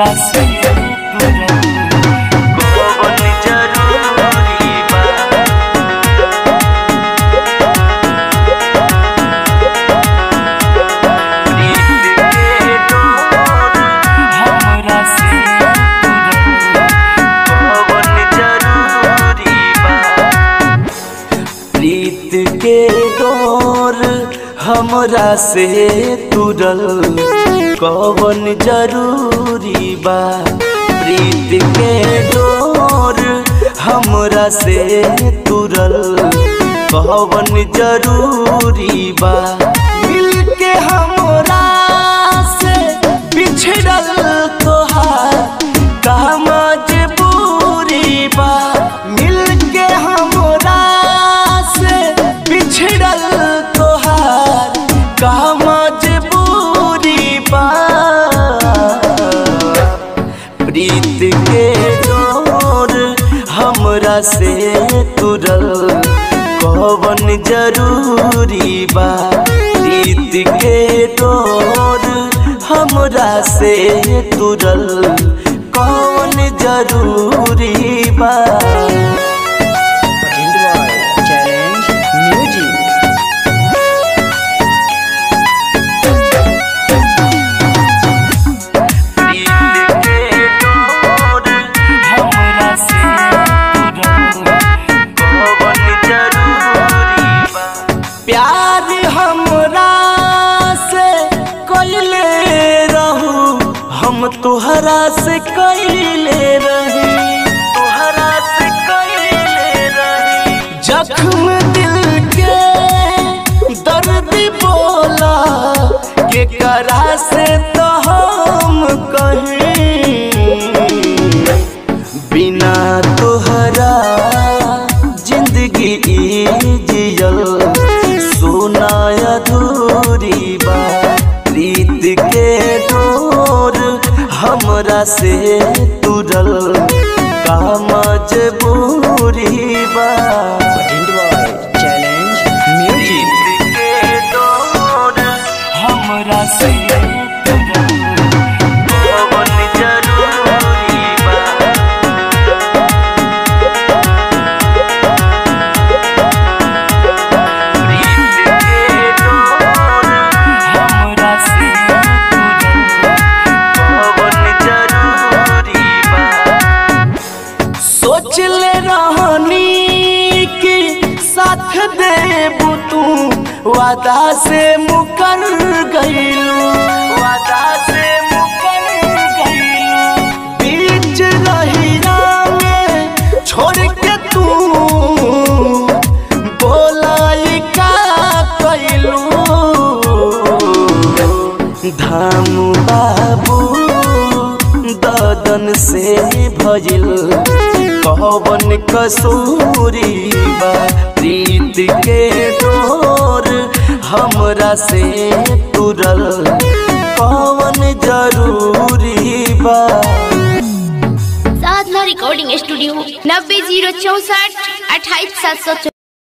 हमरा से तुरल कौन जरूरी बा प्रीत के डोर हमरा से तुरल कौन जरूरी बा प्रीत के डोर हमरा से तुरल कौन जरूरी बा प्रीत के डोर हमरा से तुरल कौन जरूरी बा मिल के हमरा से बिछड़ल तोहार का मजबूरी बा मिल के हमरा से बिछड़ल तोहार का मजबूरी बा प्रीत के डोर हमरा से तुरल कौन जरूरी बा प्रीत के डोर हमरा से तुरल कौन जरूरी बा Enjoy Challenge Music. प्रीत के डोर हमरा से तुरल कौन जरूरी बा प्यार हमरा से कैले रहू हम तोहरा से कैले रही तोहरा से कैले रही जख्म दिल के दर्द बोला के करा से तो हम कहीं बिना तोहरा जिंदगी ई जियल सोना अधूरी बा प्रीत के डोर हमरा से तुरल का मजबूरी बा Enjoy Challenge Music. प्रीत के डोर हमरा से तुरल कौन जरूरी बा प्रीत के डोर हमरा से तुरल कौन जरूरी बा सोच ले रहनी कि साथ देबू तू वादा से मुकर गईलू वादा से मुकर गईलू बीच रहिया में छोड़ के तू बोलाई का कैलू धाम बाबू ददन से भजिल कौवन कसूरी बा प्रीत के डोर हमरा से तुरल कौन जरूरी बा साधना रिकॉर्डिंग स्टूडियो नब्बे जीरो चौसठ अट्ठाईस सात सौ